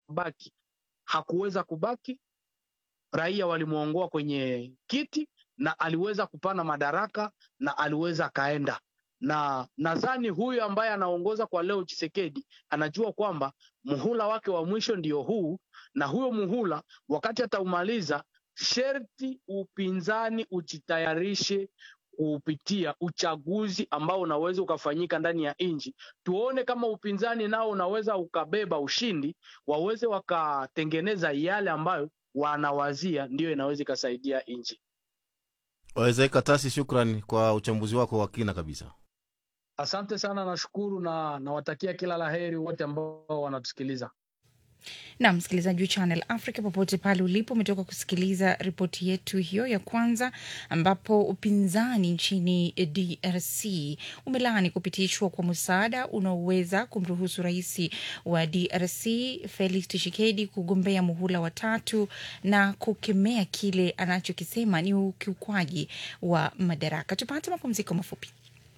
kubaki. Hakuweza kubaki, raia walimwongoa kwenye kiti na aliweza kupana madaraka na aliweza akaenda na nadhani huyu ambaye anaongoza kwa leo Chisekedi anajua kwamba muhula wake wa mwisho ndio huu, na huyo muhula wakati ataumaliza, sherti upinzani ujitayarishe kupitia uchaguzi ambao unaweza ukafanyika ndani ya nchi. Tuone kama upinzani nao unaweza ukabeba ushindi, waweze wakatengeneza yale ambayo wanawazia, ndiyo inaweza ikasaidia nchi. Wawezeka Katasi, shukran kwa uchambuzi wako wa kina kabisa. Asante sana, nashukuru na nawatakia kila laheri wote ambao wanatusikiliza. na msikilizaji wa Channel Africa popote pale ulipo, umetoka kusikiliza ripoti yetu hiyo ya kwanza, ambapo upinzani nchini DRC umelaani kupitishwa kwa msaada unaoweza kumruhusu rais wa DRC Felix Tshisekedi kugombea muhula wa tatu na kukemea kile anachokisema ni ukiukwaji wa madaraka. Tupate mapumziko mafupi.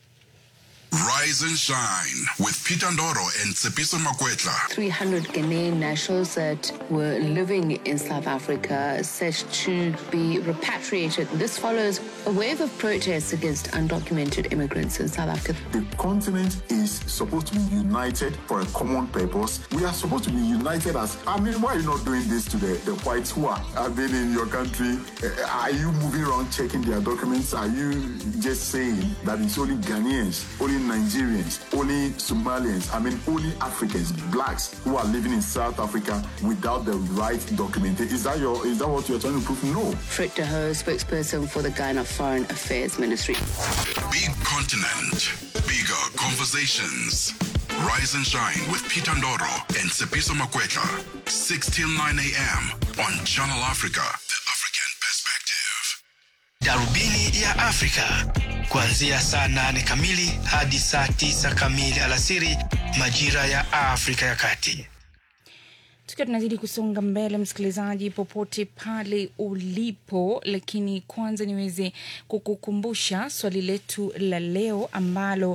Rise and shine with Peter Ndoro and Tsepiso Makwetla. 300 Ghanaian nationals that were living in South Africa set to be repatriated. This follows a wave of protests against undocumented immigrants in South Africa. The continent is supposed to be united for a common purpose. We are supposed to be united as. I mean, why are you not doing this to the, the whites who are, have been in your country? Uh, Are you moving around checking their documents? Are you just saying that it's only Ghanaians, only Nigerians, only Somalians, I mean, only Africans, blacks who are living in South Africa without the right documentation? Is that your? Is that what you're trying to prove? No. Frit de Hoo, spokesperson for the Ghana Foreign Affairs Ministry. Big continent, bigger conversations. Rise and shine with Peter Ndoro and Tsepiso Makwetla. 6 till 9 a.m. on Channel Africa, the African perspective. Darubini ya Afrika kuanzia saa nane kamili hadi saa tisa kamili alasiri majira ya Afrika ya Kati. tukiwa tunazidi kusonga mbele msikilizaji popote pale ulipo lakini kwanza niweze kukukumbusha swali letu la leo ambalo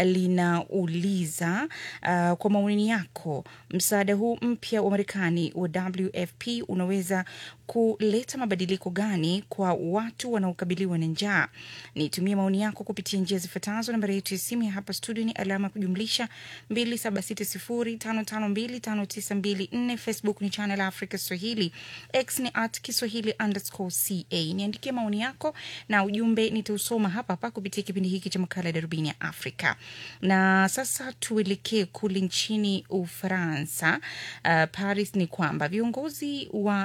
linauliza uh, kwa maoni yako msaada huu mpya wa marekani wa wfp unaweza kuleta mabadiliko gani kwa watu wanaokabiliwa na njaa nitumie maoni yako kupitia njia zifuatazo nambari yetu ya simu ya hapa studio ni alama ya kujumlisha 2760552594 facebook ni channel africa swahili x ni at kiswahili underscore ca niandikie maoni yako na ujumbe nitausoma hapa hapa kupitia kipindi hiki cha makala ya darubini ya afrika na sasa tuelekee kule nchini ufaransa uh, paris ni kwamba viongozi wa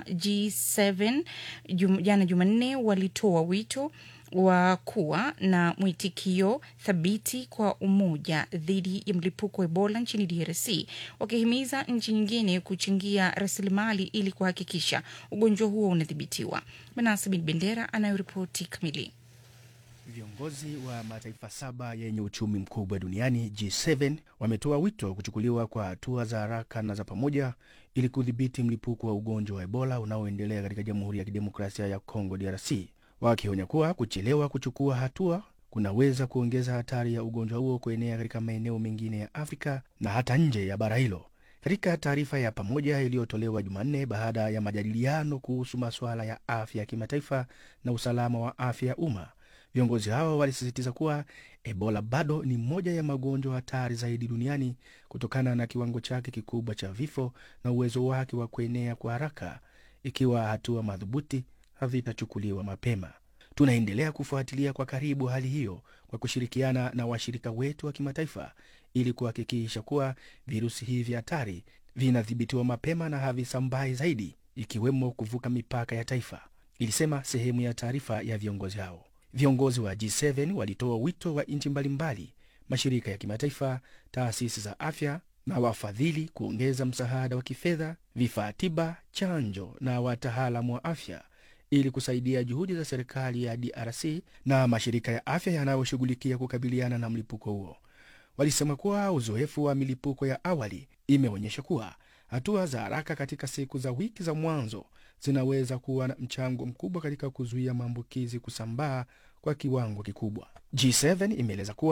g7 jum, jana jumanne walitoa wito wa kuwa na mwitikio thabiti kwa umoja dhidi ya mlipuko wa ebola nchini drc wakihimiza nchi nyingine kuchangia rasilimali ili kuhakikisha ugonjwa huo unadhibitiwa manasa bin bendera anayoripoti kamili Viongozi wa mataifa saba yenye uchumi mkubwa duniani G7 wametoa wito wa kuchukuliwa kwa hatua za haraka na za pamoja ili kudhibiti mlipuko wa ugonjwa wa Ebola unaoendelea katika Jamhuri ya Kidemokrasia ya Kongo DRC, wakionya kuwa kuchelewa kuchukua hatua kunaweza kuongeza hatari ya ugonjwa huo kuenea katika maeneo mengine ya Afrika na hata nje ya bara hilo. Katika taarifa ya pamoja iliyotolewa Jumanne baada ya majadiliano kuhusu masuala ya afya ya kimataifa na usalama wa afya ya umma, viongozi hao walisisitiza kuwa Ebola bado ni moja ya magonjwa hatari zaidi duniani kutokana na kiwango chake kikubwa cha vifo na uwezo wake wa kuenea kwa haraka ikiwa hatua madhubuti havitachukuliwa mapema. Tunaendelea kufuatilia kwa karibu hali hiyo kwa kushirikiana na washirika wetu wa kimataifa ili kuhakikisha kuwa virusi hivi hatari vinadhibitiwa mapema na havisambai zaidi, ikiwemo kuvuka mipaka ya taifa, ilisema sehemu ya taarifa ya viongozi hao. Viongozi wa G7 walitoa wito wa nchi mbalimbali, mashirika ya kimataifa, taasisi za afya na wafadhili kuongeza msaada wa kifedha, vifaa tiba, chanjo na wataalamu wa afya ili kusaidia juhudi za serikali ya DRC na mashirika ya afya yanayoshughulikia kukabiliana na mlipuko huo. Walisema kuwa uzoefu wa milipuko ya awali imeonyesha kuwa hatua za haraka katika siku za wiki za mwanzo zinaweza kuwa na mchango mkubwa katika kuzuia maambukizi kusambaa kwa kiwango kikubwa. G7 imeeleza kuwa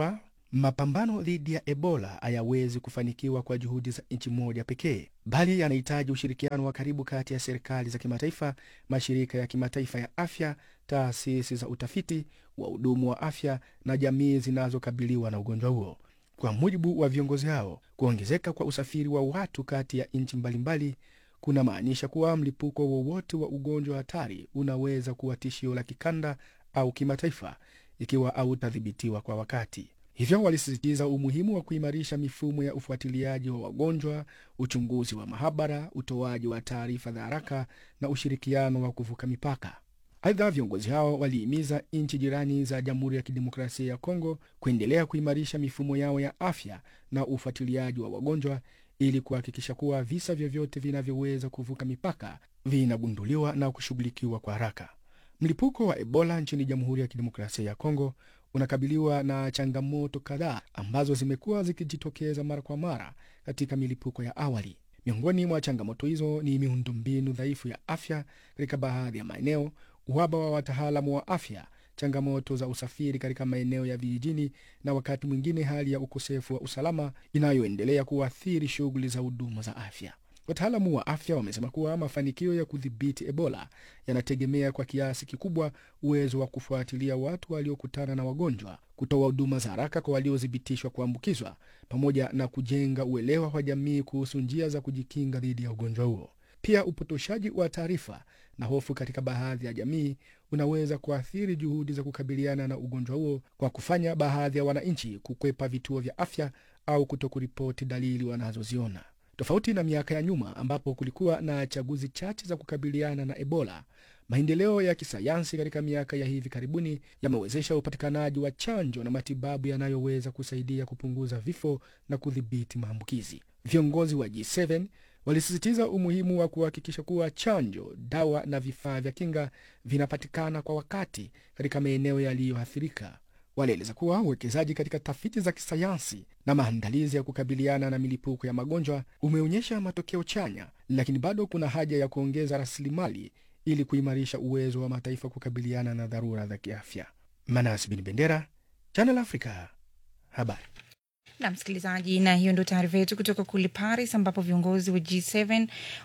Mapambano dhidi ya Ebola hayawezi kufanikiwa kwa juhudi za nchi moja pekee, bali yanahitaji ushirikiano wa karibu kati ya serikali za kimataifa, mashirika ya kimataifa ya afya, taasisi za utafiti, wahudumu wa afya na jamii zinazokabiliwa na ugonjwa huo. Kwa mujibu wa viongozi hao, kuongezeka kwa usafiri wa watu kati ya nchi mbalimbali kuna maanisha kuwa mlipuko wowote wa ugonjwa hatari unaweza kuwa tishio la kikanda au kimataifa ikiwa hautadhibitiwa kwa wakati. Hivyo walisisitiza umuhimu wa kuimarisha mifumo ya ufuatiliaji wa wagonjwa, uchunguzi wa mahabara, utoaji wa taarifa za haraka na ushirikiano wa kuvuka mipaka. Aidha, viongozi hao walihimiza nchi jirani za Jamhuri ya Kidemokrasia ya Kongo kuendelea kuimarisha mifumo yao ya afya na ufuatiliaji wa wagonjwa ili kuhakikisha kuwa visa vyovyote vinavyoweza kuvuka mipaka vinagunduliwa na kushughulikiwa kwa haraka. Mlipuko wa Ebola nchini Jamhuri ya Kidemokrasia ya Kongo unakabiliwa na changamoto kadhaa ambazo zimekuwa zikijitokeza mara kwa mara katika milipuko ya awali. Miongoni mwa changamoto hizo ni miundombinu dhaifu ya afya katika baadhi ya maeneo, uhaba wa wataalamu wa afya, changamoto za usafiri katika maeneo ya vijijini, na wakati mwingine hali ya ukosefu wa usalama inayoendelea kuathiri shughuli za huduma za afya. Wataalamu wa afya wamesema kuwa mafanikio ya kudhibiti Ebola yanategemea kwa kiasi kikubwa uwezo wa kufuatilia watu waliokutana na wagonjwa, kutoa huduma za haraka kwa waliothibitishwa kuambukizwa, pamoja na kujenga uelewa wa jamii kuhusu njia za kujikinga dhidi ya ugonjwa huo. Pia upotoshaji wa taarifa na hofu katika baadhi ya jamii unaweza kuathiri juhudi za kukabiliana na ugonjwa huo kwa kufanya baadhi ya wananchi kukwepa vituo vya afya au kutokuripoti dalili wanazoziona. Tofauti na miaka ya nyuma ambapo kulikuwa na chaguzi chache za kukabiliana na Ebola, maendeleo ya kisayansi katika miaka ya hivi karibuni yamewezesha upatikanaji wa chanjo na matibabu yanayoweza kusaidia kupunguza vifo na kudhibiti maambukizi. Viongozi wa G7 walisisitiza umuhimu wa kuhakikisha kuwa chanjo, dawa na vifaa vya kinga vinapatikana kwa wakati katika maeneo yaliyoathirika. Walieleza kuwa uwekezaji katika tafiti za kisayansi na maandalizi ya kukabiliana na milipuko ya magonjwa umeonyesha matokeo chanya, lakini bado kuna haja ya kuongeza rasilimali ili kuimarisha uwezo wa mataifa kukabiliana na dharura za kiafya. Manas Bin Bendera, Channel Africa, habari na msikilizaji, na hiyo ndio taarifa yetu kutoka kule Paris, ambapo viongozi wa G7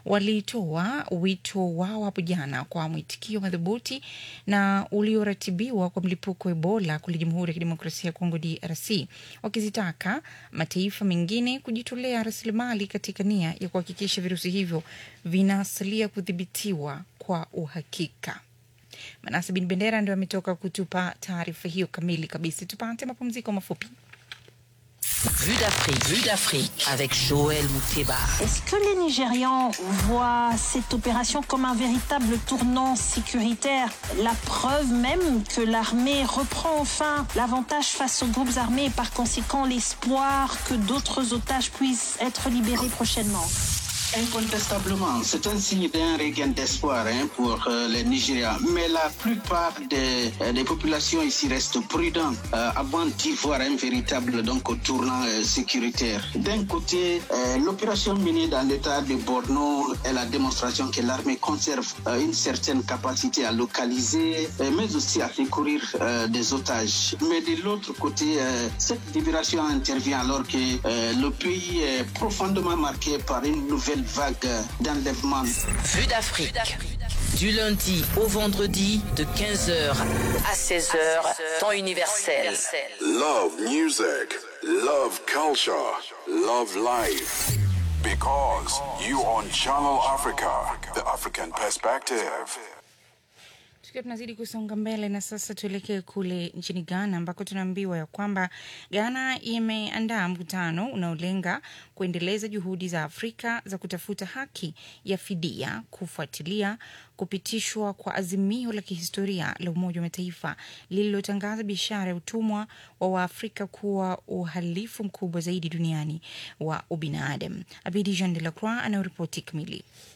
walitoa wito wao hapo jana kwa mwitikio madhubuti na ulioratibiwa kwa mlipuko wa Ebola kule Jamhuri ya Kidemokrasia ya Kongo, DRC, wakizitaka mataifa mengine kujitolea rasilimali katika nia ya kuhakikisha virusi hivyo vinasalia kudhibitiwa kwa uhakika. Manase Bin Bendera ndio ametoka kutupa taarifa hiyo kamili kabisa. Tupate mapumziko mafupi. Vue d'Afrique, Vue d'Afrique avec Joël Mouteba. Est-ce que les Nigérians voient cette opération comme un véritable tournant sécuritaire La preuve même que l'armée reprend enfin l'avantage face aux groupes armés et par conséquent l'espoir que d'autres otages puissent être libérés prochainement. Incontestablement, c'est un signe d'un regain d'espoir hein, pour euh, les Nigériens. Mais la plupart des, euh, des populations ici restent prudentes euh, avant d'y voir un véritable donc, tournant sécuritaire. D'un côté, l'opération menée dans l'état de Borno est la démonstration que l'armée conserve une certaine capacité à localiser, mais aussi à secourir des otages. Mais de l'autre côté, cette libération intervient alors que le pays est profondément marqué par une nouvelle vague d'enlèvement. Vue d'Afrique. Du lundi au vendredi de 15h à 16h, temps universel. Love music, love culture, love life. Because you on Channel Africa, the African perspective. tukiwa tunazidi kusonga mbele na sasa tuelekee kule nchini ghana ambako tunaambiwa ya kwamba ghana imeandaa mkutano unaolenga kuendeleza juhudi za afrika za kutafuta haki ya fidia kufuatilia kupitishwa kwa azimio la kihistoria la umoja wa mataifa lililotangaza biashara ya utumwa wa waafrika kuwa uhalifu mkubwa zaidi duniani wa ubinadamu abidi jean de la croix anayoripoti kamili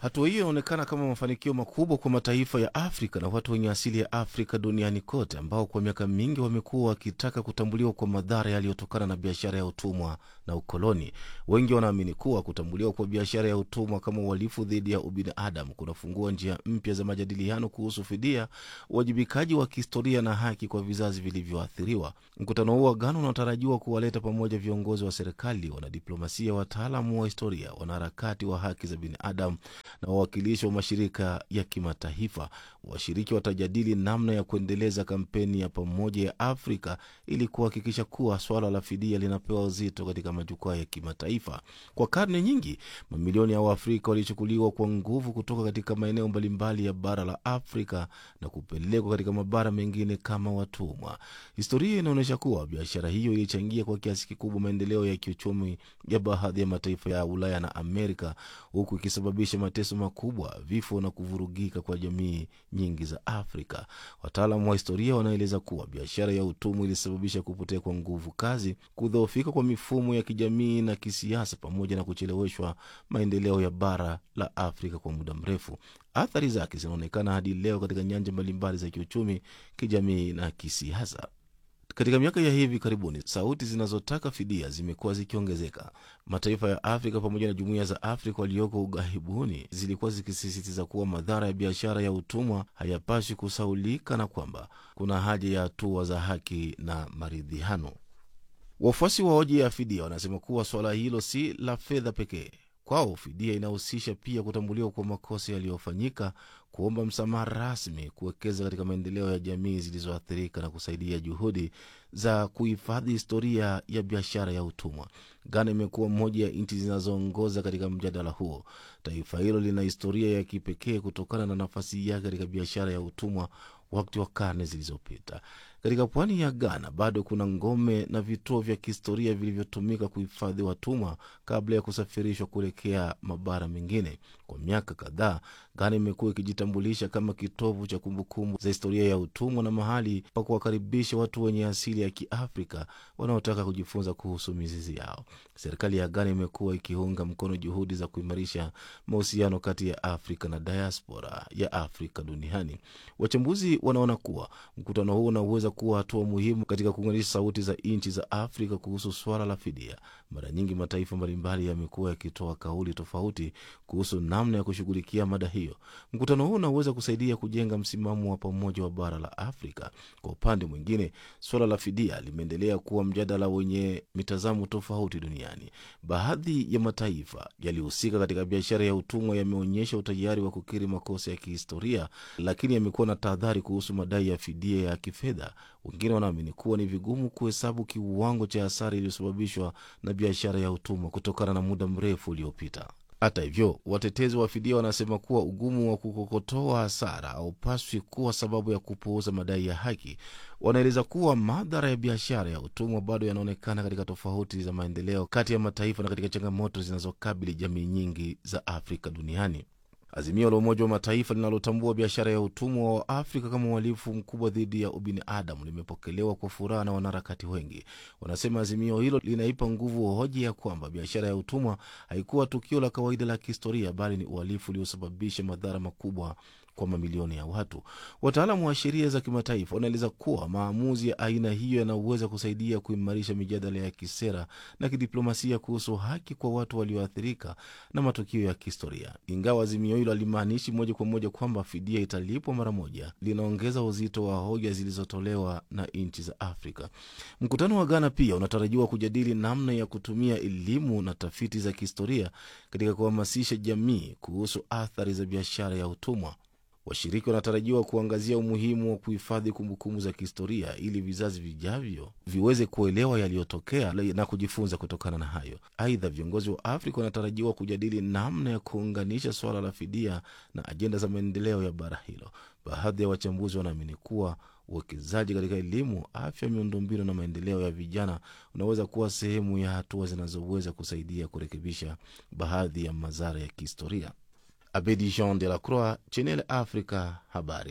Hatua hiyo inaonekana kama mafanikio makubwa kwa mataifa ya Afrika na watu wenye asili ya Afrika duniani kote, ambao kwa miaka mingi wamekuwa wakitaka kutambuliwa kwa madhara yaliyotokana na biashara ya utumwa na ukoloni. Wengi wanaamini kuwa kutambuliwa kwa biashara ya utumwa kama uhalifu dhidi ya ubinadamu kunafungua njia mpya za majadiliano kuhusu fidia, uwajibikaji wa kihistoria na haki kwa vizazi vilivyoathiriwa. Mkutano huo wa Ghana unatarajiwa kuwaleta pamoja viongozi wa serikali, wanadiplomasia, wataalamu wa historia, wanaharakati wa haki za binadamu na wawakilishi wa mashirika ya kimataifa. Washiriki watajadili namna ya kuendeleza kampeni ya pamoja ya Afrika ili kuhakikisha kuwa swala la fidia linapewa uzito katika majukwaa ya kimataifa. Kwa karne nyingi, mamilioni ya Waafrika walichukuliwa kwa nguvu kutoka katika maeneo mbalimbali ya bara la Afrika na kupelekwa katika mabara mengine kama watumwa. Historia inaonyesha kuwa biashara hiyo ilichangia kwa kiasi kikubwa maendeleo ya kiuchumi ya baadhi ya mataifa ya Ulaya na Amerika, huku ikisababisha mateso makubwa, vifo na kuvurugika kwa jamii nyingi za Afrika. Wataalamu wa historia wanaeleza kuwa biashara ya utumwa ilisababisha kupotea kwa nguvu kazi, kudhoofika kwa mifumo ya kijamii na kisiasa, pamoja na kucheleweshwa maendeleo ya bara la Afrika kwa muda mrefu. Athari zake zinaonekana hadi leo katika nyanja mbalimbali za kiuchumi, kijamii na kisiasa. Katika miaka ya hivi karibuni, sauti zinazotaka fidia zimekuwa zikiongezeka. Mataifa ya Afrika pamoja na jumuiya za Afrika walioko ughaibuni zilikuwa zikisisitiza kuwa madhara ya biashara ya utumwa hayapaswi kusaulika na kwamba kuna haja ya hatua za haki na maridhiano. Wafuasi wa hoja ya fidia wanasema kuwa suala hilo si la fedha pekee. Kwao fidia inahusisha pia kutambuliwa kwa makosa yaliyofanyika, kuomba msamaha rasmi, kuwekeza katika maendeleo ya jamii zilizoathirika na kusaidia juhudi za kuhifadhi historia ya biashara ya utumwa. Ghana imekuwa moja ya nchi zinazoongoza katika mjadala huo. Taifa hilo lina historia ya kipekee kutokana na nafasi yake katika biashara ya utumwa wakati wa karne zilizopita. Katika pwani ya Ghana bado kuna ngome na vituo vya kihistoria vilivyotumika kuhifadhi watumwa kabla ya kusafirishwa kuelekea mabara mengine. Kwa miaka kadhaa, Ghana imekuwa ikijitambulisha kama kitovu cha kumbukumbu za historia ya utumwa na mahali pa kuwakaribisha watu wenye asili ya Kiafrika wanaotaka kujifunza kuhusu mizizi yao. Serikali ya Ghana imekuwa ikiunga mkono juhudi za kuimarisha mahusiano kati ya Afrika na diaspora ya Afrika duniani. Wachambuzi wanaona kuwa mkutano huu unaweza kuwa hatua muhimu katika kuunganisha sauti za nchi za Afrika kuhusu swala la fidia. Mara nyingi mataifa mbalimbali yamekuwa yakitoa kauli tofauti kuhusu namna ya kushughulikia mada hiyo. Mkutano huu unaweza kusaidia kujenga msimamo wa pamoja wa bara la Afrika. Kwa upande mwingine, swala la fidia limeendelea kuwa mjadala wenye mitazamo tofauti duniani. Baadhi ya mataifa yaliyohusika katika biashara ya utumwa yameonyesha utayari wa kukiri makosa ya kihistoria, lakini yamekuwa na tahadhari kuhusu madai ya fidia ya kifedha. Wengine wanaamini kuwa ni vigumu kuhesabu kiwango cha hasara iliyosababishwa na biashara ya utumwa kutokana na muda mrefu uliopita. Hata hivyo, watetezi wa fidia wanasema kuwa ugumu wa kukokotoa hasara haupaswi kuwa sababu ya kupuuza madai ya haki. Wanaeleza kuwa madhara ya biashara ya utumwa bado yanaonekana katika tofauti za maendeleo kati ya mataifa na katika changamoto zinazokabili jamii nyingi za Afrika duniani. Azimio la Umoja wa Mataifa linalotambua biashara ya utumwa wa Afrika kama uhalifu mkubwa dhidi ya ubinadamu limepokelewa kwa furaha na wanaharakati wengi. Wanasema azimio hilo linaipa nguvu hoja ya kwamba biashara ya utumwa haikuwa tukio la kawaida la kihistoria, bali ni uhalifu uliosababisha madhara makubwa kwa mamilioni ya watu. Wataalamu wa sheria za kimataifa wanaeleza kuwa maamuzi ya aina hiyo yanaweza kusaidia kuimarisha mijadala ya kisera na kidiplomasia kuhusu haki kwa watu walioathirika na matukio ya kihistoria. Ingawa azimio hilo halimaanishi moja kwa moja kwamba fidia italipwa mara moja, linaongeza uzito wa hoja zilizotolewa na nchi za Afrika. Mkutano wa Ghana pia unatarajiwa kujadili namna ya kutumia elimu na tafiti za kihistoria katika kuhamasisha jamii kuhusu athari za biashara ya utumwa. Washiriki wanatarajiwa kuangazia umuhimu wa kuhifadhi kumbukumbu za kihistoria ili vizazi vijavyo viweze kuelewa yaliyotokea na kujifunza kutokana na hayo. Aidha, viongozi wa Afrika wanatarajiwa kujadili namna ya kuunganisha suala la fidia na ajenda za maendeleo ya bara hilo. Baadhi ya wachambuzi wanaamini kuwa uwekezaji katika elimu, afya, miundombinu na maendeleo ya vijana unaweza kuwa sehemu ya hatua zinazoweza kusaidia kurekebisha baadhi ya madhara ya kihistoria. Abedi Jean de la Croix, Channel Africa, habari.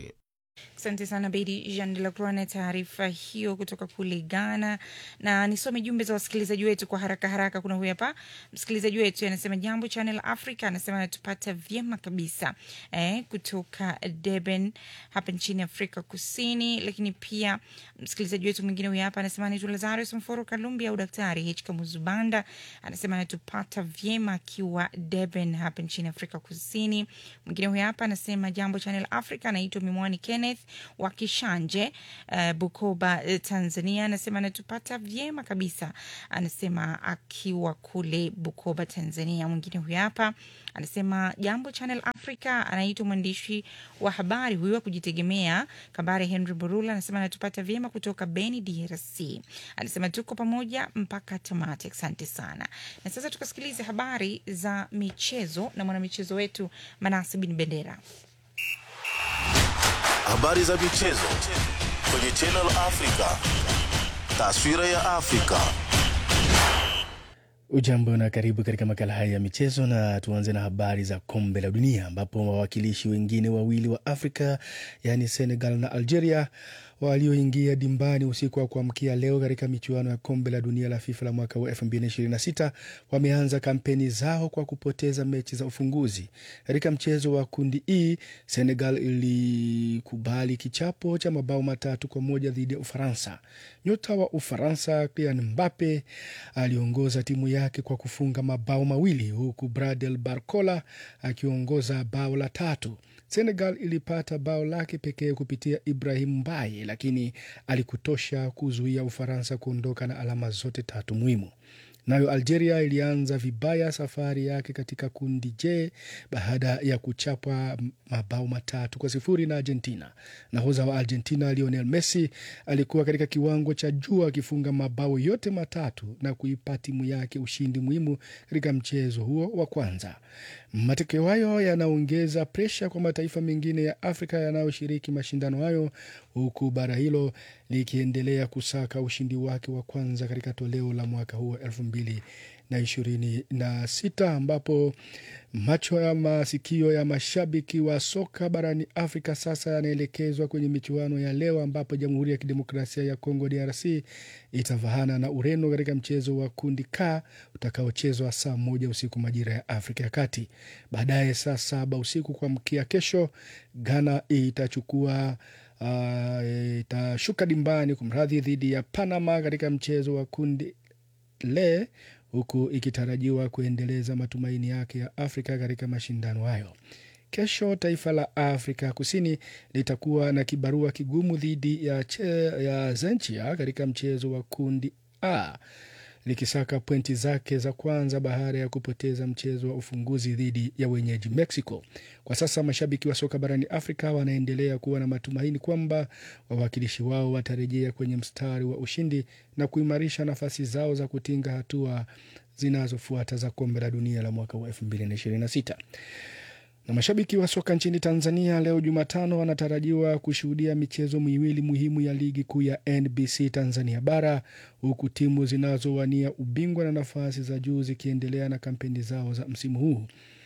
Asante sana Bedi Jean de la Croix na taarifa hiyo kutoka kule Ghana. Na nisome jumbe za wasikilizaji wetu kwa haraka haraka. Kuna huyu hapa msikilizaji wetu anasema jambo Channel Africa, anasema anatupata vyema kabisa eh, kutoka Durban hapa nchini Afrika Kusini. Lakini pia msikilizaji wetu mwingine huyu hapa anasema anaitwa Lazarus Mforo Kalumbi au Daktari H Kamuzubanda, anasema anatupata vyema akiwa Durban hapa nchini Afrika Kusini. Mwingine huyu hapa anasema jambo Channel Africa, anaitwa Mimwani Kenneth wa Kishanje, uh, Bukoba, uh, Tanzania. Anasema anatupata vyema kabisa, anasema akiwa kule Bukoba, Tanzania. Mwingine huyu hapa anasema jambo Channel Africa, anaitwa mwandishi wa habari huyu wa kujitegemea Kabare Henry Burula, anasema anatupata vyema kutoka Beni, DRC. Anasema tuko pamoja mpaka tamati. Asante sana. Na sasa tukasikilize habari za michezo na mwanamichezo wetu Manasi Bin Bendera. Habari za michezo kwenye Channel Africa. Taswira ya Afrika. Ujambo na karibu katika makala haya ya michezo, na tuanze na habari za kombe la dunia ambapo wawakilishi wengine wawili wa Afrika yaani Senegal na Algeria walioingia dimbani usiku wa kuamkia leo katika michuano ya kombe la dunia la FIFA la mwaka wa 2026 wameanza kampeni zao kwa kupoteza mechi za ufunguzi. Katika mchezo wa kundi E, Senegal ilikubali kichapo cha mabao matatu kwa moja dhidi ya Ufaransa. Nyota wa Ufaransa Kylian Mbappe aliongoza timu yake kwa kufunga mabao mawili huku Bradel Barcola akiongoza bao la tatu. Senegal ilipata bao lake pekee kupitia Ibrahim Mbaye, lakini alikutosha kuzuia Ufaransa kuondoka na alama zote tatu muhimu. Nayo Algeria ilianza vibaya safari yake katika kundi J baada ya kuchapwa mabao matatu kwa sifuri na Argentina. Nahodha wa Argentina Lionel Messi alikuwa katika kiwango cha juu akifunga mabao yote matatu na kuipa timu yake ushindi muhimu katika mchezo huo wa kwanza. Matokeo hayo yanaongeza presha kwa mataifa mengine ya Afrika yanayoshiriki mashindano hayo, huku bara hilo likiendelea kusaka ushindi wake wa kwanza katika toleo la mwaka huu elfu mbili na ishirini na sita ambapo macho ya masikio ya mashabiki wa soka barani Afrika sasa yanaelekezwa kwenye michuano ya leo ambapo Jamhuri ya Kidemokrasia ya Kongo DRC itavahana na Ureno katika mchezo wa kundi K utakaochezwa saa moja usiku majira ya Afrika ya Kati. Baadaye saa saba usiku kwa mkia kesho, Ghana itachukua uh, itashuka dimbani kumradhi, dhidi ya Panama katika mchezo wa kundi le huku ikitarajiwa kuendeleza matumaini yake ya Afrika katika mashindano hayo. Kesho taifa la Afrika Kusini litakuwa na kibarua kigumu dhidi ya, che, ya Zenchia katika mchezo wa kundi A likisaka pointi zake za kwanza baada ya kupoteza mchezo wa ufunguzi dhidi ya wenyeji Mexico. Kwa sasa mashabiki wa soka barani Afrika wanaendelea kuwa na matumaini kwamba wawakilishi wao watarejea kwenye mstari wa ushindi na kuimarisha nafasi zao za kutinga hatua zinazofuata za kombe la dunia la mwaka wa 2026 na mashabiki wa soka nchini Tanzania leo Jumatano wanatarajiwa kushuhudia michezo miwili muhimu ya ligi kuu ya NBC Tanzania Bara, huku timu zinazowania ubingwa na nafasi za juu zikiendelea na kampeni zao za msimu huu.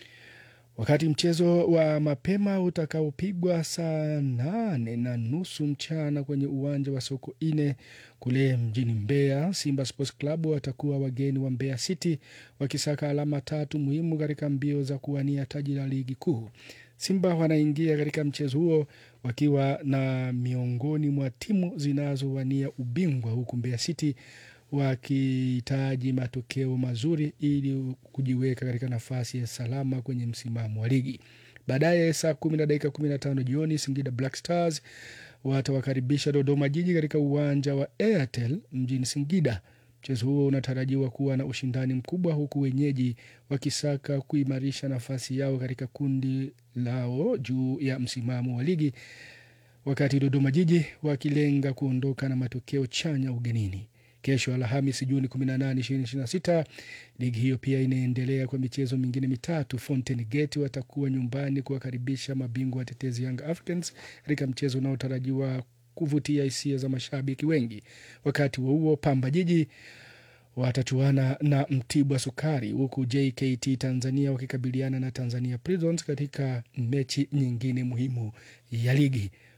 Wakati mchezo wa mapema utakaopigwa saa nane na nusu mchana kwenye uwanja wa Soko Ine kule mjini Mbeya, Simba Sports Club watakuwa wageni wa Mbeya City wakisaka alama tatu muhimu katika mbio za kuwania taji la ligi kuu. Simba wanaingia katika mchezo huo wakiwa na miongoni mwa timu zinazowania ubingwa, huku Mbeya City wakihitaji matokeo mazuri ili kujiweka katika nafasi ya salama kwenye msimamo wa ligi. Baadaye saa kumi na dakika kumi na tano jioni Singida Black Stars watawakaribisha Dodoma Jiji katika uwanja wa Airtel mjini Singida. Mchezo huo unatarajiwa kuwa na ushindani mkubwa, huku wenyeji wakisaka kuimarisha nafasi yao katika kundi lao juu ya msimamo wa ligi, wakati Dodoma Jiji wakilenga kuondoka na matokeo chanya ugenini. Kesho Alhamisi Juni 18, 2026 ligi hiyo pia inaendelea kwa michezo mingine mitatu. Fountain Gate watakuwa nyumbani kuwakaribisha mabingwa watetezi Young Africans katika mchezo unaotarajiwa kuvutia hisia za mashabiki wengi. Wakati huo huo, Pamba Jiji watachuana na Mtibwa Sukari, huku JKT Tanzania wakikabiliana na Tanzania Prisons katika mechi nyingine muhimu ya ligi.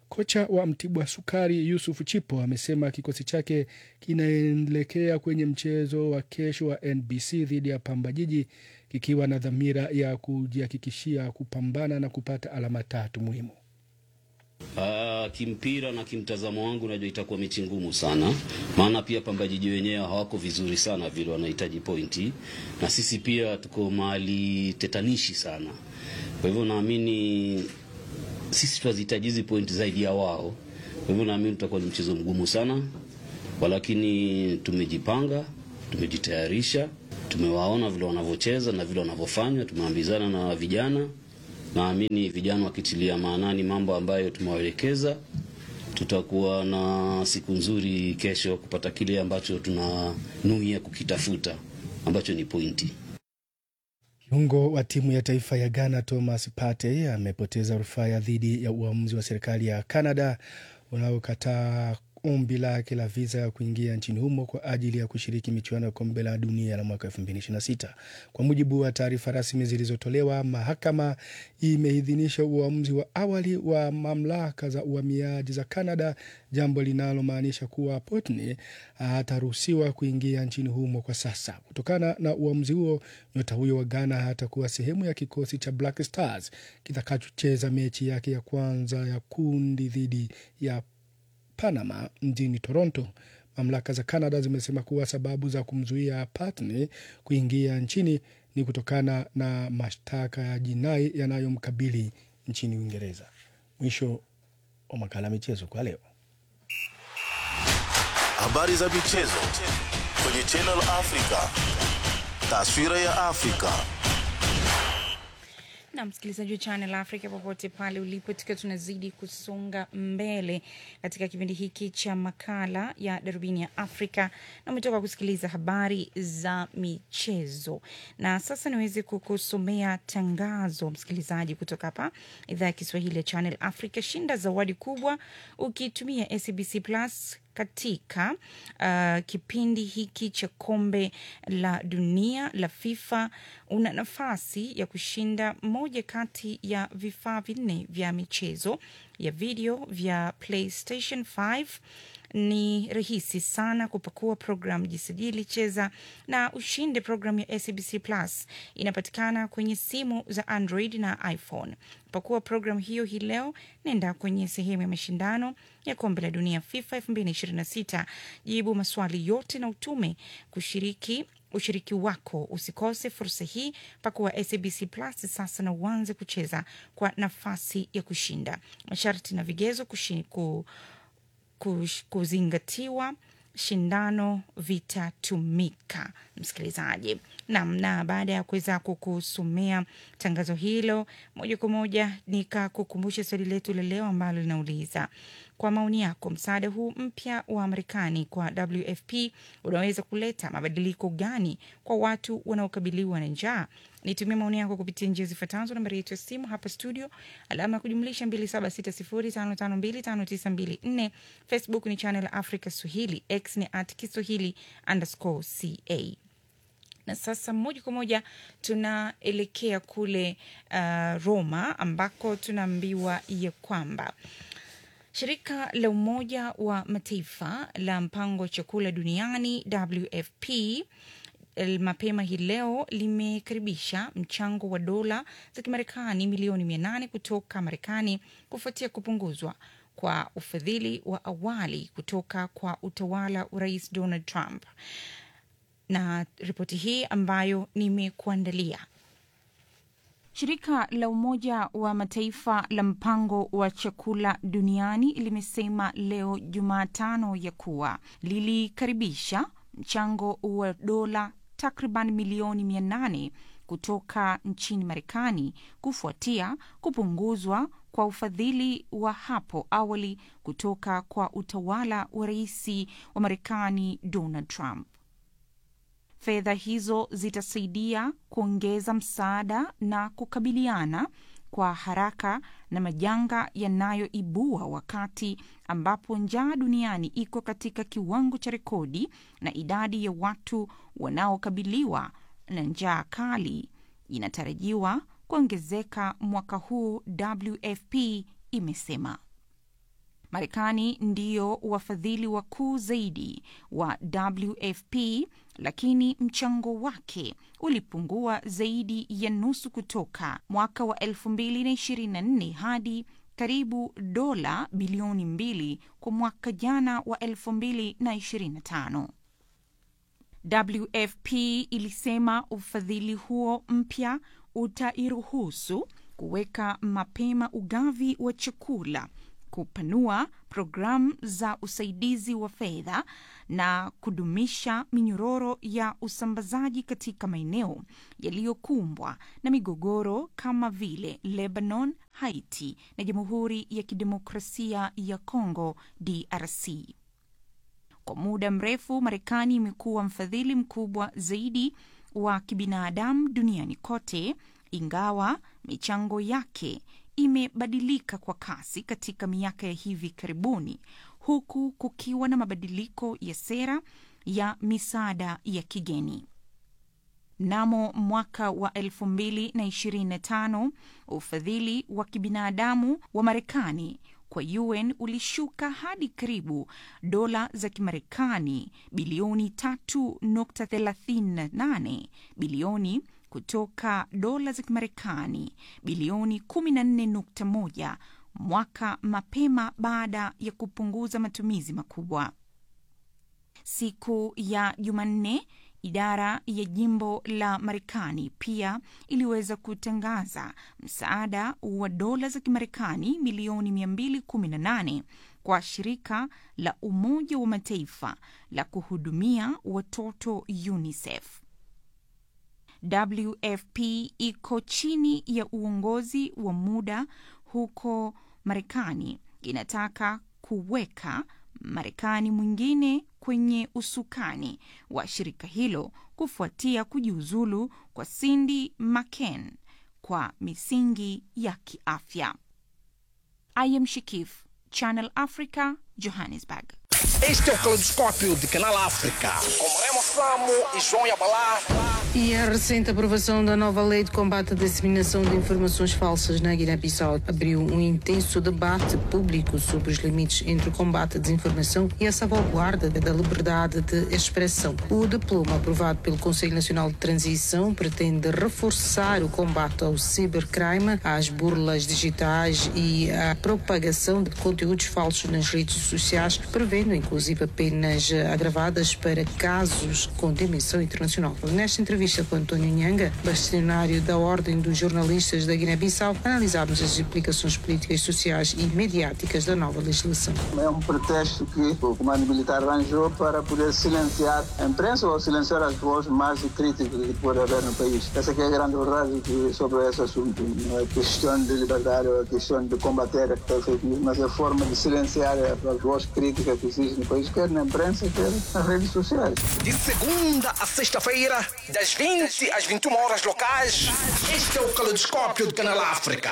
Kocha wa Mtibwa Sukari Yusuf Chipo amesema kikosi chake kinaelekea kwenye mchezo wa kesho wa NBC dhidi ya Pamba Jiji kikiwa na dhamira ya kujihakikishia kupambana na kupata alama tatu muhimu. Uh, kimpira na kimtazamo wangu najua itakuwa mechi ngumu sana, maana pia Pamba Jiji wenyewe hawako vizuri sana vile, wanahitaji pointi, na sisi pia tuko mahali tetanishi sana. Kwa hivyo naamini sisi tunazihitaji hizi pointi zaidi ya wao. Kwa hivyo naamini tutakuwa ni mchezo mgumu sana, walakini tumejipanga, tumejitayarisha, tumewaona vile wanavyocheza na vile wanavyofanya, tumeambizana na vijana naamini vijana wakitilia maanani mambo ambayo tumewaelekeza, tutakuwa na siku nzuri kesho kupata kile ambacho tunanuia kukitafuta ambacho ni pointi. Kiungo wa timu ya taifa ya Ghana Thomas Partey amepoteza rufaa dhidi ya uamuzi wa serikali ya Canada unaokataa ombi lake la viza ya kuingia nchini humo kwa ajili ya kushiriki michuano ya kombe la dunia la mwaka 2026. Kwa mujibu wa taarifa rasmi zilizotolewa, mahakama imeidhinisha uamuzi wa awali wa mamlaka za uhamiaji za Canada, jambo linalomaanisha kuwa Potne hataruhusiwa kuingia nchini humo kwa sasa. Kutokana na uamuzi huo, nyota huyo wa Ghana hatakuwa sehemu ya kikosi cha Black Stars kitakachocheza mechi yake ya kwanza ya kundi dhidi ya Panama mjini Toronto. Mamlaka za Canada zimesema kuwa sababu za kumzuia Patne kuingia nchini ni kutokana na mashtaka ya jinai yanayomkabili nchini Uingereza. Mwisho wa makala ya michezo kwa leo. Habari za michezo kwenye Channel Africa. Taswira ya Afrika. na msikilizaji wa Channel Africa popote pale ulipo, tukiwa tunazidi kusonga mbele katika kipindi hiki cha makala ya darubini ya Afrika, na umetoka kusikiliza habari za michezo, na sasa niweze kukusomea tangazo msikilizaji, kutoka hapa idhaa ya Kiswahili ya Channel Africa. Shinda zawadi kubwa ukitumia SABC Plus katika uh, kipindi hiki cha kombe la dunia la FIFA una nafasi ya kushinda moja kati ya vifaa vinne vya michezo ya video vya PlayStation 5. Ni rahisi sana kupakua program, jisajili, cheza na ushinde. Programu ya SABC Plus inapatikana kwenye simu za Android na iPhone. Pakua programu hiyo hii leo, nenda kwenye sehemu ya mashindano ya kombe la dunia FIFA 2026, jibu maswali yote na utume kushiriki ushiriki wako. Usikose fursa hii, pakua SABC Plus sasa na uanze kucheza kwa nafasi ya kushinda. Masharti na vigezo kushi, ku, kush, kuzingatiwa shindano vitatumika, msikilizaji. Naam, na baada ya kuweza kukusomea tangazo hilo moja kwa moja, nikakukumbusha swali letu la leo ambalo linauliza kwa maoni yako, msaada huu mpya wa Marekani kwa WFP unaweza kuleta mabadiliko gani kwa watu wanaokabiliwa na njaa? Nitumia maoni yako kupitia njia zifuatazo. Nambari yetu ya simu hapa studio, alama ya kujumlisha 276055259254. Facebook ni Channel Africa Swahili, X ni at Kiswahili underscore ca na sasa moja kwa moja tunaelekea kule uh, Roma ambako tunaambiwa ya kwamba shirika la Umoja wa Mataifa la mpango wa chakula duniani WFP mapema hii leo limekaribisha mchango wa dola za Kimarekani milioni mia nane kutoka Marekani kufuatia kupunguzwa kwa ufadhili wa awali kutoka kwa utawala wa Rais Donald Trump na ripoti hii ambayo nimekuandalia. Shirika la Umoja wa Mataifa la mpango wa chakula duniani limesema leo Jumatano ya kuwa lilikaribisha mchango wa dola takriban milioni mia nane kutoka nchini Marekani kufuatia kupunguzwa kwa ufadhili wa hapo awali kutoka kwa utawala wa rais wa Marekani Donald Trump. Fedha hizo zitasaidia kuongeza msaada na kukabiliana kwa haraka na majanga yanayoibua wakati ambapo njaa duniani iko katika kiwango cha rekodi na idadi ya watu wanaokabiliwa na njaa kali inatarajiwa kuongezeka mwaka huu, WFP imesema. Marekani ndiyo wafadhili wakuu zaidi wa WFP, lakini mchango wake ulipungua zaidi ya nusu kutoka mwaka wa 2024 hadi karibu dola bilioni mbili kwa mwaka jana wa 2025. WFP ilisema ufadhili huo mpya utairuhusu kuweka mapema ugavi wa chakula, kupanua programu za usaidizi wa fedha na kudumisha minyororo ya usambazaji katika maeneo yaliyokumbwa na migogoro kama vile Lebanon, Haiti na Jamhuri ya Kidemokrasia ya Kongo DRC. Kwa muda mrefu Marekani imekuwa mfadhili mkubwa zaidi wa kibinadamu duniani kote, ingawa michango yake imebadilika kwa kasi katika miaka ya hivi karibuni, huku kukiwa na mabadiliko ya sera ya misaada ya kigeni. Mnamo mwaka wa 2025 ufadhili wa kibinadamu wa Marekani kwa UN ulishuka hadi karibu dola za Kimarekani bilioni 3.38 bilioni kutoka dola za Kimarekani bilioni 14.1 mwaka mapema baada ya kupunguza matumizi makubwa. Siku ya Jumanne, idara ya jimbo la Marekani pia iliweza kutangaza msaada wa dola za Kimarekani milioni 218 kwa shirika la Umoja wa Mataifa la kuhudumia watoto UNICEF. WFP iko chini ya uongozi wa muda huko Marekani inataka kuweka Marekani mwingine kwenye usukani wa shirika hilo kufuatia kujiuzulu kwa Cindy McCain kwa misingi ya kiafya. I am Shikif, Channel Africa, Johannesburg. Este é o Caleidoscópio de Canal África, com Remo Samo e João Yabalá. E a recente aprovação da nova lei de combate à disseminação de informações falsas na Guiné-Bissau abriu um intenso debate público sobre os limites entre o combate à desinformação e a salvaguarda da liberdade de expressão. O diploma aprovado pelo Conselho Nacional de Transição pretende reforçar o combate ao cibercrime, às burlas digitais e à propagação de conteúdos falsos nas redes sociais, prevendo inclusive penas agravadas para casos com dimensão internacional. Nesta entrevista com António Nhanga, bastonário da Ordem dos Jornalistas da Guiné-Bissau, analisámos as implicações políticas, sociais e mediáticas da nova legislação. É um pretexto que o comando militar arranjou para poder silenciar a imprensa ou silenciar as vozes mais críticas que pode haver no país. Essa que é a grande verdade que, sobre esse assunto. Não é questão de liberdade ou é questão de combater a fake news, mas é a forma de silenciar as vozes críticas que existem no país, quer na imprensa, quer nas redes sociais. De segunda a sexta-feira, das 20 às 21 horas locais, este é o Caleidoscópio de Canal África.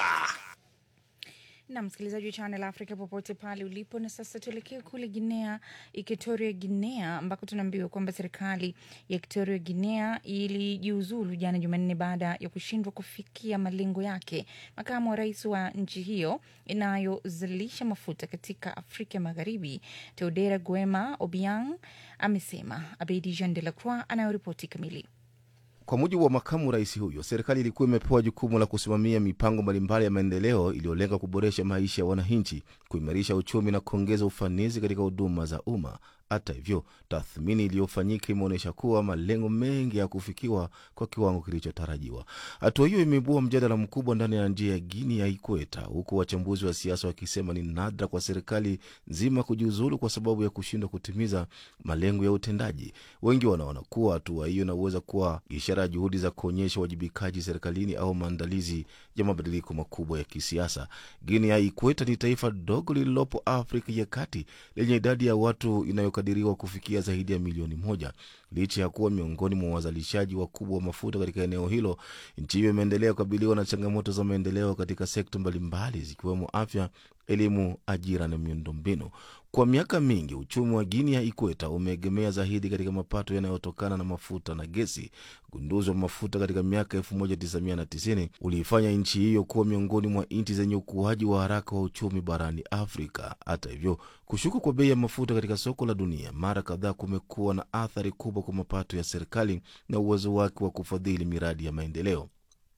na msikilizaji wa Channel Africa popote pale ulipo. Na sasa tuelekee kule Guinea, Equatoria Guinea, ambako tunaambiwa kwamba serikali ya Equatoria Guinea ilijiuzulu jana Jumanne baada ya kushindwa kufikia malengo yake. Makamu wa rais wa nchi hiyo inayozalisha mafuta katika Afrika Magharibi, Teodera Guema Obiang, amesema. Abedi Jean de la Croix anayoripoti kamili. Kwa mujibu wa makamu rais huyo, serikali ilikuwa imepewa jukumu la kusimamia mipango mbalimbali ya maendeleo iliyolenga kuboresha maisha ya wananchi, kuimarisha uchumi na kuongeza ufanisi katika huduma za umma. Hata hivyo, tathmini iliyofanyika imeonyesha kuwa malengo mengi ya kufikiwa kwa kiwango kilichotarajiwa. Hatua hiyo imeibua mjadala mkubwa ndani ya njia ya Guinea ya Ikweta, huku wachambuzi wa siasa wakisema ni nadra kwa serikali nzima kujiuzulu kwa sababu ya kushindwa kutimiza malengo ya utendaji. Wengi wanaona kuwa hatua hiyo inaweza kuwa ishara ya juhudi za kuonyesha uwajibikaji serikalini au maandalizi ya mabadiliko makubwa ya kisiasa. Guinea ya Ikweta ni taifa dogo lililopo Afrika ya Kati lenye idadi ya watu inayokadiriwa kufikia zaidi ya milioni moja. Licha ya kuwa miongoni mwa wazalishaji wakubwa wa mafuta katika eneo hilo, nchi hiyo imeendelea kukabiliwa na changamoto za maendeleo katika sekta mbalimbali zikiwemo afya, elimu, ajira na miundombinu. Kwa miaka mingi uchumi wa Guinea ya Ikweta umeegemea zaidi katika mapato yanayotokana na mafuta na gesi. Ugunduzi wa mafuta katika miaka 1990 uliifanya nchi hiyo kuwa miongoni mwa nchi zenye ukuaji wa haraka wa uchumi barani Afrika. Hata hivyo, kushuka kwa bei ya mafuta katika soko la dunia mara kadhaa kumekuwa na athari kubwa kwa mapato ya serikali na uwezo wake wa kufadhili miradi ya maendeleo.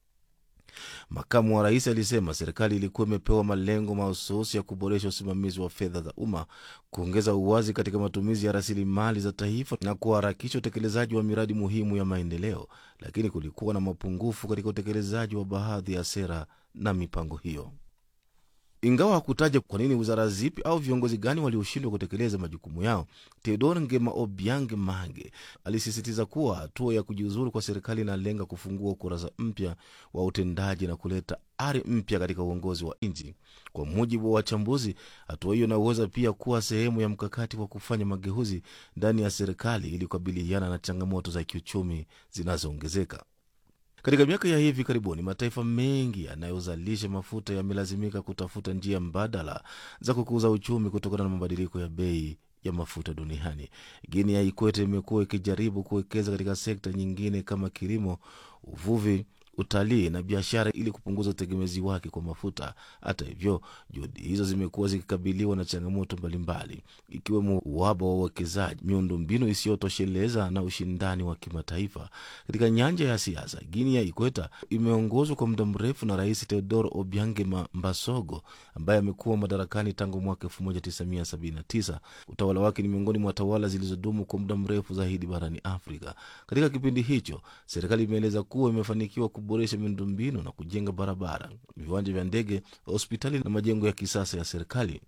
Makamu wa rais alisema serikali ilikuwa imepewa malengo mahususi ya kuboresha usimamizi wa fedha za umma, kuongeza uwazi katika matumizi ya rasilimali za taifa na kuharakisha utekelezaji wa miradi muhimu ya maendeleo, lakini kulikuwa na mapungufu katika utekelezaji wa baadhi ya sera na mipango hiyo. Ingawa hakutaja kwa nini wizara zipi au viongozi gani walioshindwa kutekeleza majukumu yao, Theodore Ngema Obiang Mange alisisitiza kuwa hatua ya kujiuzulu kwa serikali inalenga kufungua ukurasa mpya wa utendaji na kuleta ari mpya katika uongozi wa nchi. Kwa mujibu wa wachambuzi, hatua hiyo inaweza pia kuwa sehemu ya mkakati wa kufanya mageuzi ndani ya serikali ili kukabiliana na changamoto za kiuchumi zinazoongezeka. Katika miaka ya hivi karibuni mataifa mengi yanayozalisha mafuta yamelazimika kutafuta njia mbadala za kukuza uchumi kutokana na mabadiliko ya bei ya mafuta duniani. Guinea ya Ikwete imekuwa ikijaribu kuwekeza katika sekta nyingine kama kilimo, uvuvi, utalii na biashara ili kupunguza utegemezi wake kwa mafuta. Hata hivyo, juhudi hizo zimekuwa zikikabiliwa na changamoto mbalimbali, ikiwemo uhaba wa uwekezaji, miundombinu isiyotosheleza na ushindani wa kimataifa. Katika nyanja ya siasa, Guinea ya Ikweta imeongozwa kwa muda mrefu na Rais Teodoro Obiange Mbasogo ambaye amekuwa madarakani tangu mwaka 1979. Utawala wake ni miongoni mwa tawala zilizodumu kwa muda mrefu zaidi barani Afrika. Katika kipindi hicho, serikali imeeleza kuwa imefanikiwa kuboresha miundombinu na kujenga barabara, viwanja vya ndege, hospitali na majengo ya kisasa ya serikali.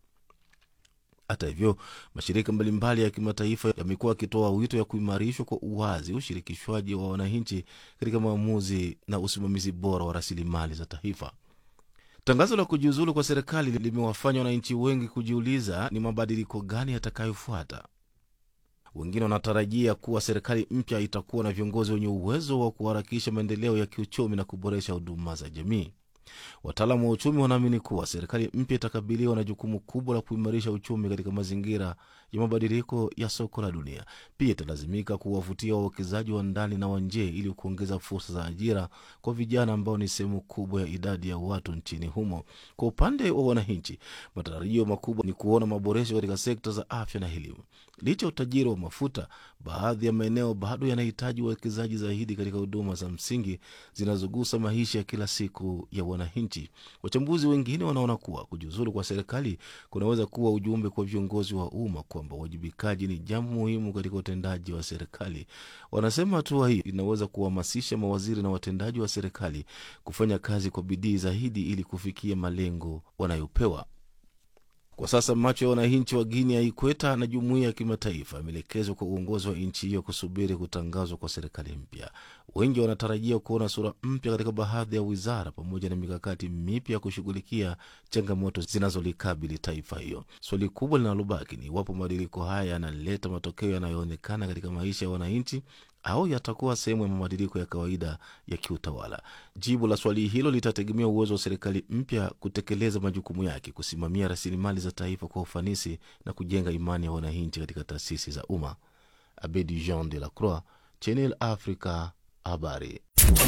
Hata hivyo, mashirika mbalimbali ya kimataifa yamekuwa yakitoa wito ya kuimarishwa kwa uwazi, ushirikishwaji wa wananchi katika maamuzi na usimamizi bora wa rasilimali za taifa. Tangazo la kujiuzulu kwa serikali limewafanya wananchi wengi kujiuliza ni mabadiliko gani yatakayofuata. Wengine wanatarajia kuwa serikali mpya itakuwa na viongozi wenye uwezo wa kuharakisha maendeleo ya kiuchumi na kuboresha huduma za jamii. Wataalamu wa uchumi wanaamini kuwa serikali mpya itakabiliwa na jukumu kubwa la kuimarisha uchumi katika mazingira ya mabadiliko ya soko la dunia. Pia italazimika kuwavutia wawekezaji wa ndani na wa nje ili kuongeza fursa za ajira kwa vijana ambao ni sehemu kubwa ya idadi ya watu nchini humo. Kwa upande wa wananchi, matarajio makubwa ni kuona maboresho katika sekta za afya na elimu. Licha ya utajiri wa mafuta, baadhi ya maeneo bado yanahitaji uwekezaji zaidi katika huduma za msingi zinazogusa maisha ya kila siku ya wananchi. Wachambuzi wengine wanaona kuwa kujiuzulu kwa serikali kunaweza kuwa ujumbe kwa viongozi wa umma kwamba uwajibikaji ni jambo muhimu katika utendaji wa serikali. Wanasema hatua hii inaweza kuhamasisha mawaziri na watendaji wa serikali kufanya kazi kwa bidii zaidi ili kufikia malengo wanayopewa. Kwa sasa macho ya wananchi wa Guinea ya Ikweta na jumuiya ya kimataifa yameelekezwa kwa uongozi wa nchi hiyo kusubiri kutangazwa kwa serikali mpya. Wengi wanatarajia kuona sura mpya katika baadhi ya wizara pamoja na mikakati mipya ya kushughulikia changamoto zinazolikabili taifa hiyo. Swali kubwa linalobaki ni iwapo mabadiliko haya yanaleta matokeo yanayoonekana katika maisha ya wananchi au yatakuwa sehemu ya mabadiliko ya kawaida ya kiutawala. Jibu la swali hilo litategemea uwezo wa serikali mpya kutekeleza majukumu yake, kusimamia rasilimali za taifa kwa ufanisi na kujenga imani ya wananchi katika taasisi za umma. Abedi Jean de la Croix, Channel Africa, habari.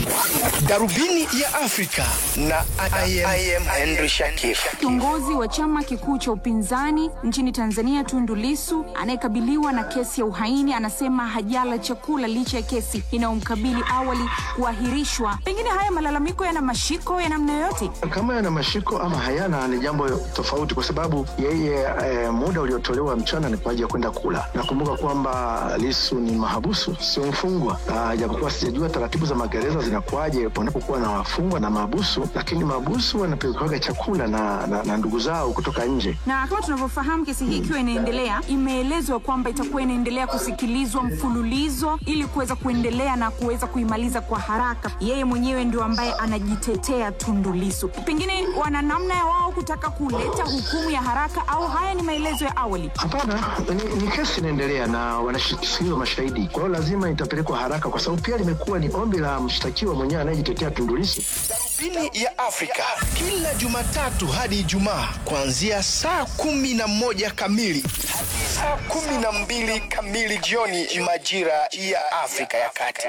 Darubini ya Afrika na I am, I am Henry Shakif. Kiongozi wa chama kikuu cha upinzani nchini Tanzania Tundu Lisu anayekabiliwa na kesi ya uhaini anasema hajala chakula licha ya kesi inayomkabili awali kuahirishwa. Pengine haya malalamiko yana mashiko ya namna yoyote? Kama yana mashiko ama hayana ni jambo tofauti, kwa sababu yeye e, muda uliotolewa mchana ni kwa ajili ya kwenda kula. Nakumbuka kwamba Lisu ni mahabusu, sio mfungwa, japokuwa sijajua taratibu za magereza zinakuwaje wanapokuwa na wafungwa na mahabusu, lakini mahabusu wanapelekwaga chakula na, na, na ndugu zao kutoka nje. Na kama tunavyofahamu, kesi hii ikiwa inaendelea, imeelezwa kwamba itakuwa inaendelea kusikilizwa mfululizo ili kuweza kuendelea na kuweza kuimaliza kwa haraka. Yeye mwenyewe ndio ambaye anajitetea Tundu Lissu. Pengine wana namna ya wao kutaka kuleta hukumu ya haraka, au haya ni maelezo ya awali? Hapana, ni, ni kesi inaendelea na wanasikilizwa mashahidi, kwa hiyo lazima itapelekwa haraka, kwa sababu pia limekuwa ni ombi la mshtakiwa mwenyewe anayejitetea Tundu Lissu. Darubini ya Afrika kila Jumatatu hadi Ijumaa kuanzia saa kumi na moja kamili hadi saa kumi na mbili kamili jioni majira ya Afrika ya Kati.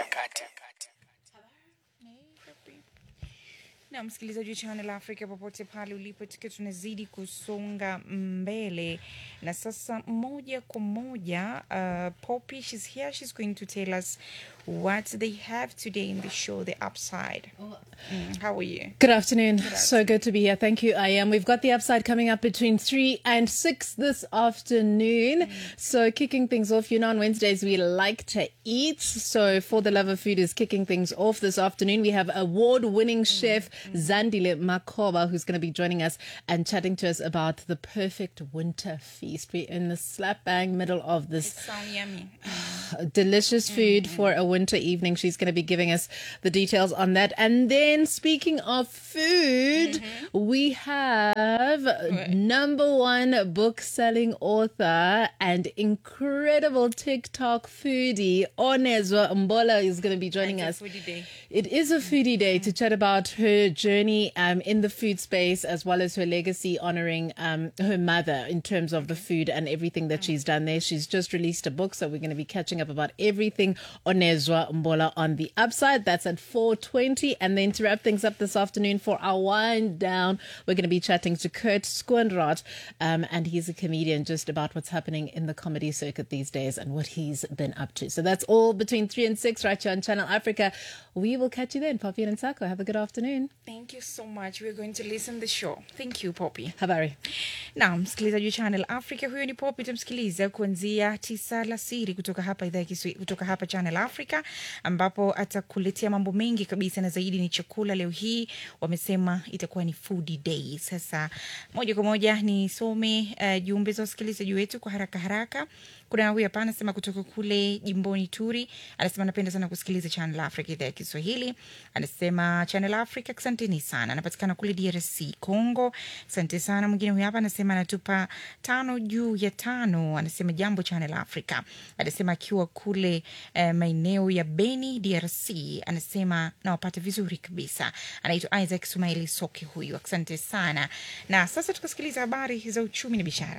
na msikilizaji wa Channel Africa popote pale ulipo, tukiwa tunazidi kusonga mbele na sasa moja kwa moja uh, Poppy she's here she's going to tell us what they have today in the show the upside mm, how are you Good afternoon. So good to be here. Thank you, I am. We've got the upside coming up between 3 and 6 this afternoon. So, kicking things off, you know, on Wednesdays we like to eat. So, For the Love of Food is kicking things off this afternoon. We have award winning chef Zandile Makoba who's going to be joining us and chatting to us about the perfect winter feast. We're in the slap bang middle of this sound yummy delicious food for a winter evening. She's going to be giving us the details on that. And then, speaking of food, we have number one book selling author and incredible TikTok foodie, Onezwa Mbola, is going to be joining us. foodie day It is a foodie day to chat about her journey um, in the food space as well as her legacy honoring um, her mother in terms of the food and everything that she's done there. She's just released a book, so we're going to be catching up about everything Onezwa Mbola on the upside. That's at 4.20. And then to wrap things up this afternoon for our wind down, we're going to be chatting to Kurt Skoenrath, um, and he's a comedian just about what's happening in the comedy circuit these days and what he's been up to. So that's all between 3 and 6 right here on Channel Africa. We will catch you then. Papi and Sako, have a good afternoon. Thank you so much. We're going to listen the show. Thank you, Poppy. Habari. Na msikilizaji wa Channel Africa, huyo ni Poppy, tumsikiliza kuanzia tisa la siri kutoka hapa idhaa ya Kiswahili, kutoka hapa Channel Africa, ambapo atakuletea mambo mengi kabisa na zaidi ni chakula. Leo hii wamesema itakuwa ni food day. Sasa moja kwa moja nisome uh, jumbe za wasikilizaji wetu kwa haraka haraka. Kuna huyu hapa anasema kutoka kule jimboni Turi, anasema anapenda sana kusikiliza Channel Africa idhaa ya Kiswahili. Anasema Channel Africa, asanteni sana. Anapatikana kule DRC Congo, asante sana. Mwingine huyu hapa anasema anatupa tano juu ya tano, anasema jambo Channel Africa. Anasema akiwa kule eh, maeneo ya Beni DRC, anasema nawapata vizuri kabisa. Anaitwa Isaac Sumaili Soke huyu, asante sana. Na sasa tukasikiliza habari za uchumi na biashara.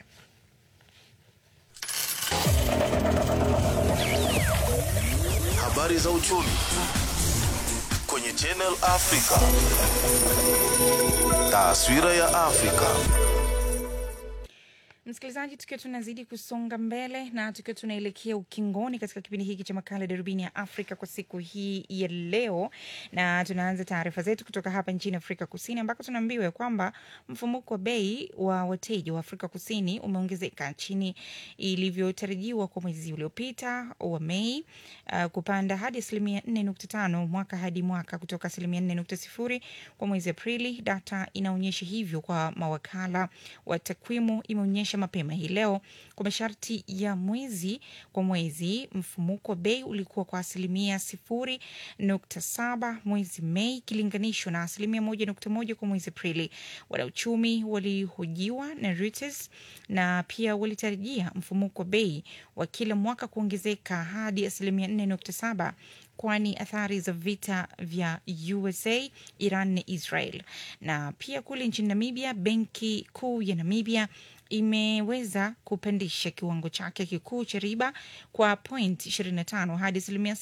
Habari za uchumi kwenye Channel Africa. Taswira ya Afrika. Msikilizaji, tukiwa tunazidi kusonga mbele na tukiwa tunaelekea ukingoni katika kipindi hiki cha makala darubini ya Afrika kwa siku hii ya leo, na tunaanza taarifa zetu kutoka hapa nchini Afrika Kusini ambako tunaambiwa kwamba mfumuko wa bei wa wateja wa Afrika Kusini umeongezeka chini ilivyotarajiwa kwa mwezi uliopita wa Mei, uh, kupanda hadi asilimia 4.5 mwaka hadi mwaka kutoka asilimia 4.0 kwa mwezi Aprili. Data inaonyesha hivyo kwa mawakala wa takwimu imeonyesha mapema hii leo kwa masharti ya mwezi kwa mwezi, mfumuko wa bei ulikuwa kwa asilimia sifuri nukta saba mwezi Mei ikilinganishwa na asilimia moja nukta moja kwa mwezi Aprili. Wanauchumi walihojiwa na Reuters na pia walitarajia mfumuko wa bei wa kila mwaka kuongezeka hadi asilimia nne nukta saba kwani athari za vita vya USA, Iran na Israel. Na pia kule nchini Namibia, benki kuu ya Namibia imeweza kupandisha kiwango chake kikuu cha riba kwa point 25 hadi asilimia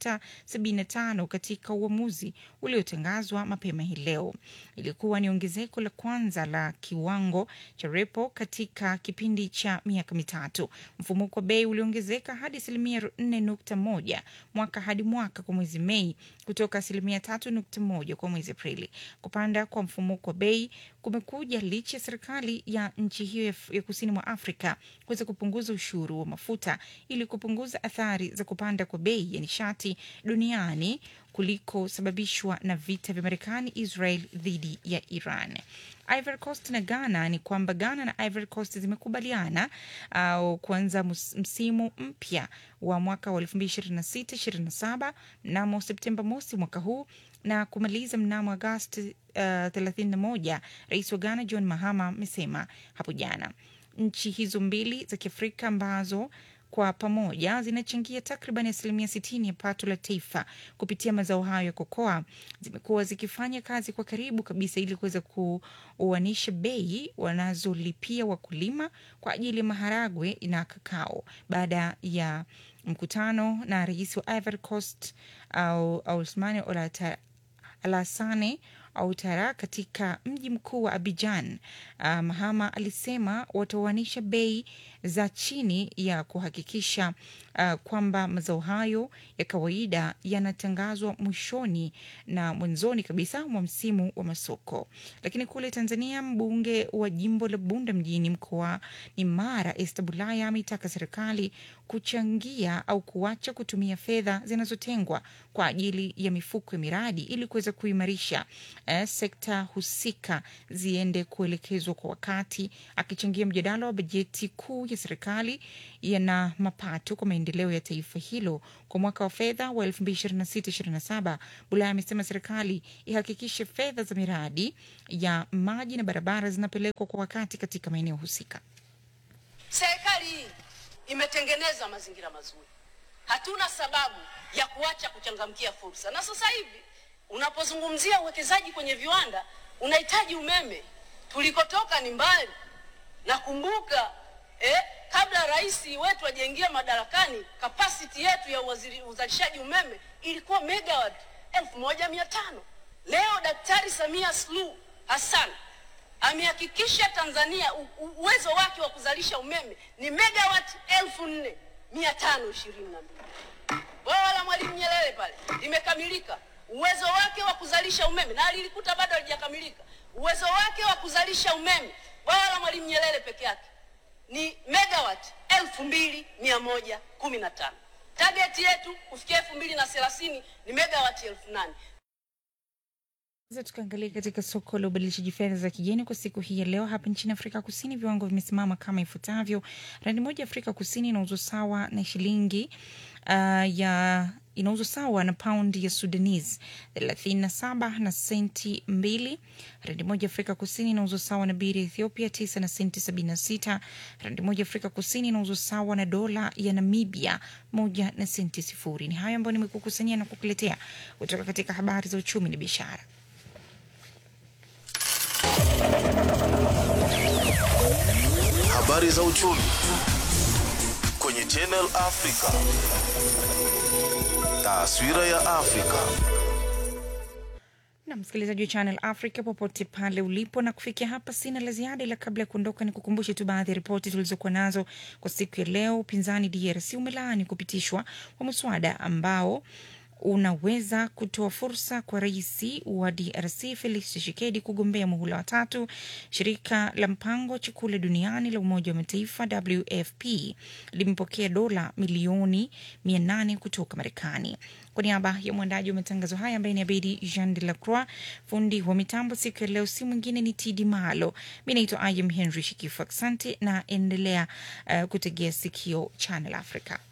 6.75 katika uamuzi uliotangazwa mapema hii leo. Ilikuwa ni ongezeko la kwanza la kiwango cha repo katika kipindi cha miaka mitatu. Mfumuko wa bei uliongezeka hadi asilimia 4.1 mwaka hadi mwaka kwa mwezi Mei kutoka asilimia 3.1 kwa mwezi Aprili. Kupanda kwa mfumuko wa bei kumekuja licha ya serikali ya nchi hiyo ya, ya kusini mwa Afrika kuweza kupunguza ushuru wa mafuta ili kupunguza athari za kupanda kwa bei ya nishati duniani kulikosababishwa na vita vya Marekani Israel dhidi ya Iran. Ivory Coast na Ghana ni kwamba Ghana na Ivory Coast zimekubaliana uh, kuanza msimu mpya wa mwaka wa 2026-27 mnamo Septemba mosi mwaka huu na kumaliza mnamo Agosti uh, 31. Rais wa Ghana John Mahama amesema hapo jana. Nchi hizo mbili za Kiafrika ambazo kwa pamoja zinachangia takriban asilimia sitini ya pato la taifa kupitia mazao hayo ya kokoa, zimekuwa zikifanya kazi kwa karibu kabisa ili kuweza kuoanisha bei wanazolipia wakulima kwa ajili ya maharagwe na kakao baada ya mkutano na rais wa Ivory Coast au Ousmane Olata Alassane Ouattara katika mji mkuu wa Abidjan. Uh, Mahama alisema wataoanisha bei za chini ya kuhakikisha uh, kwamba mazao hayo ya kawaida yanatangazwa mwishoni na mwanzoni kabisa mwa msimu wa masoko. Lakini kule Tanzania, mbunge wa jimbo la Bunda mjini mkoani Mara Esther Bulaya ameitaka serikali kuchangia au kuacha kutumia fedha zinazotengwa kwa ajili ya mifuko ya miradi ili kuweza kuimarisha eh, sekta husika ziende kuelekezwa kwa wakati. Akichangia mjadala wa bajeti kuu ya serikali yana mapato kwa maendeleo ya taifa hilo kwa mwaka wa fedha wa 2026/27, Bulaya amesema serikali ihakikishe fedha za miradi ya maji na barabara zinapelekwa kwa wakati katika maeneo husika. Serikali hii imetengeneza mazingira mazuri, hatuna sababu ya kuacha kuchangamkia fursa. Na sasa hivi unapozungumzia uwekezaji kwenye viwanda unahitaji umeme. Tulikotoka ni mbali. Nakumbuka eh, kabla rais wetu ajaingia madarakani, kapasiti yetu ya uwaziri- uzalishaji umeme ilikuwa megawatt elfu moja mia tano. Leo Daktari Samia Suluhu Hassan amehakikisha Tanzania u- u- uwezo wake wa kuzalisha umeme ni megawatt elfu nne mia tano ishirini na mbili. Bwawa la Mwalimu Nyerere pale limekamilika, uwezo wake wa kuzalisha umeme na lilikuta bado halijakamilika. Uwezo wake wa kuzalisha umeme bwawa la Mwalimu Nyerere peke yake ni megawatt elfu mbili mia moja kumi na tano. Target yetu kufikia elfu mbili na thelathini ni megawatt elfu nane. Sasa tukaangalia katika soko la ubadilishaji fedha za kigeni kwa siku hii ya leo. Hapa nchini Afrika Kusini viwango vimesimama kama ifuatavyo: randi moja ya Afrika Kusini inauzwa sawa na shilingi uh, ya inauzwa sawa na paundi ya Sudanese 37 na senti mbili. Randi moja ya Afrika Kusini inauzwa sawa na biri ya Ethiopia 9 na senti 76. Randi moja ya Afrika Kusini inauzwa sawa na dola ya Namibia moja na senti sifuri. Ni hayo ambayo nimekukusanyia na kukuletea kutoka katika habari za uchumi na biashara. Habari za uchumi kwenye Channel Africa. Taswira ya Afrika. na msikilizaji wa Channel Africa popote pale ulipo, na kufikia hapa sina la ziada, ila kabla ya kuondoka ni kukumbushe tu baadhi ya ripoti tulizokuwa nazo kwa siku ya leo. Upinzani DRC umelaani kupitishwa kwa mswada ambao unaweza kutoa fursa kwa rais wa DRC Felix Tshisekedi kugombea muhula wa tatu. Shirika la mpango wa chakula duniani la Umoja wa Mataifa WFP limepokea dola milioni 800 kutoka Marekani. Kwa niaba ya mwandaji wa matangazo haya ambaye ni Abedi Jean de la Croix, fundi wa mitambo siku ya leo si mwingine ni Tidi Malo. Mi naitwa Ayam Henry Shikifu. Asante na endelea uh, kutegea sikio Channel Africa.